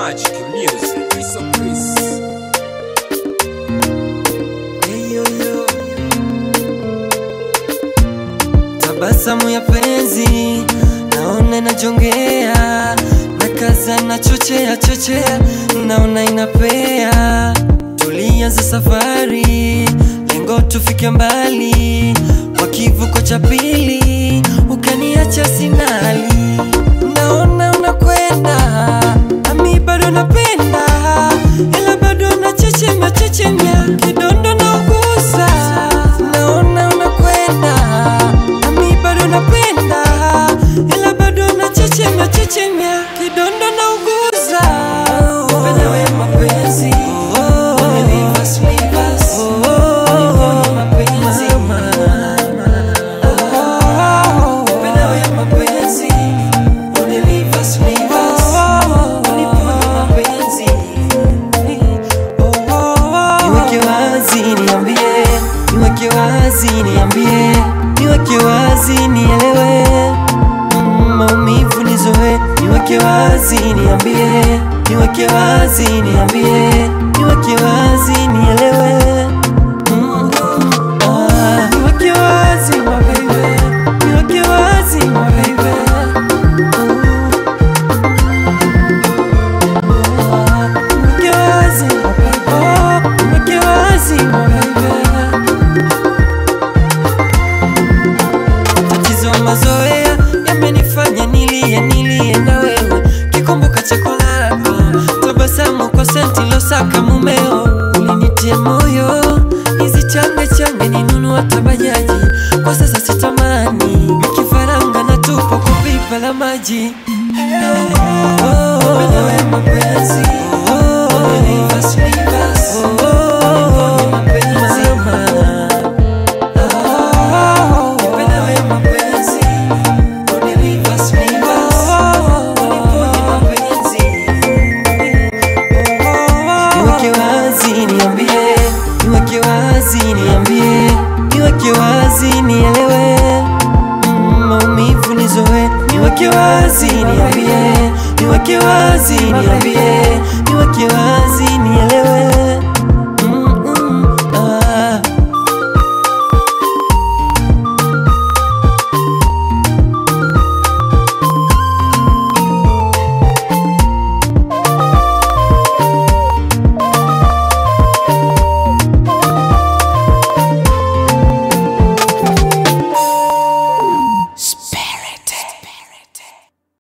Magic music. Chris of Chris. Hey, yo, yo. Tabasamu ya penzi naona inajongea na kaza na chochea chochea naona inapea tulianza safari lengo tufike mbali kwa kivuko cha pili ukaniacha sinali naona unakwenda nami bado napenda ila bado nachechemea chechemea kidondo naugusa naona unakwenda nami bado napenda ila bado nachechemea chechemea kidondo nauguza Upenda we mapenzi Umenipa sweetness Unifanya mapenzi Upenda we mapenzi Unanipa sweetness Unifanya mapenzi Niweke wazi niambie, niweke wazi niambie, niweke wazi nielewe, Mm, maumivu nizoe. Niweke wazi niambie, niweke wazi niambie, niweke wazi nielewe, Mm, ah, niweke wazi my baby, niweke wazi my baby. Niweke wazi my baby, niweke wazi my baby. Tatizo mazoea yamenifanya nilie nilie na wewe, kikumbuka chakula lako, tabasamu kwa senti losaka mumeo, ulinitia moyo hizi change change ninunua tabajaji, kwa sasa sitamani kifaranga na tupo kwa pipa la maji. Upenda we mapenzi, umenipa sweetness, unifanya mapenzi. Upenda we mapenzi, unanipa sweetness, unifanya mapenzi. Niweke wazi niambie, niweke wazi niambie, niweke wazi nielewe, Mm, maumivu nizoe. Niweke wazi niambie, niweke wazi niambie, niweke wazi nielewe.